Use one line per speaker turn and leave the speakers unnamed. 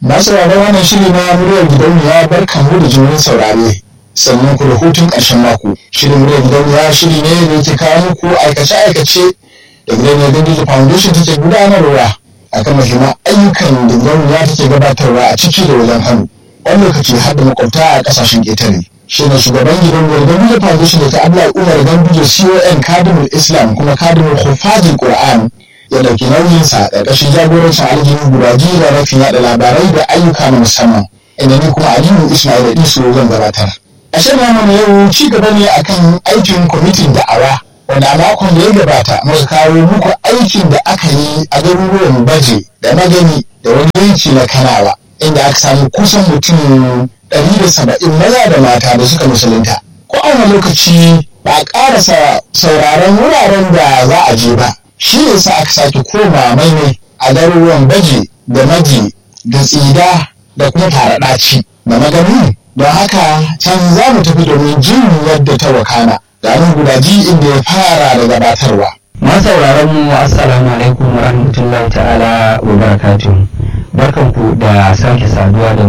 Masu sauraron wannan shiri na muryar gidauniya barkan mu da jimin saurare. Sannan ku da hutun ƙarshen mako. Shirin muryar gidauniya shiri ne da yake kawo muku aikace-aikace da gidauniyar Dandiji Foundation take gudanarwa akan muhimman ayyukan da gidauniya take gabatarwa a ciki da wajen hannu. Wani lokaci har da makwabta a ƙasashen ƙetare. Shi ne shugaban gidauniyar Dandiji Foundation da ta Abdullahi Umar Ganduje CON Kadimul Islam kuma Kadimul Hufazil Qur'an ya ɗauki nauyinsa ƙarƙashin jagorancin aljihun guraji da rafin yaɗa labarai da ayyuka na musamman inda ni kuma aliyu ismail da iso zan gabatar a shirin namu yau ci gaba ne akan aikin kwamitin da'awa wanda a makon da ya gabata muka kawo muku aikin da aka yi a garuruwan baje da magani da wani yanki na kanawa inda aka samu kusan mutum ɗari da saba'in maza da mata da suka musulunta ko a wani lokaci ba a ƙarasa sauraron wuraren da za a je ba shi ne sa aka sake koma maimai a garuruwan baje da maji da tsida da kuma faraɗaci da magani don haka can za mu tafi domin jin yadda ta wakana da an gudaji inda ya fara da gabatarwa.
masauraran mu assalamu alaikum wa rahmatullahi ta'ala wa barakatuh barkanku da sake saduwa da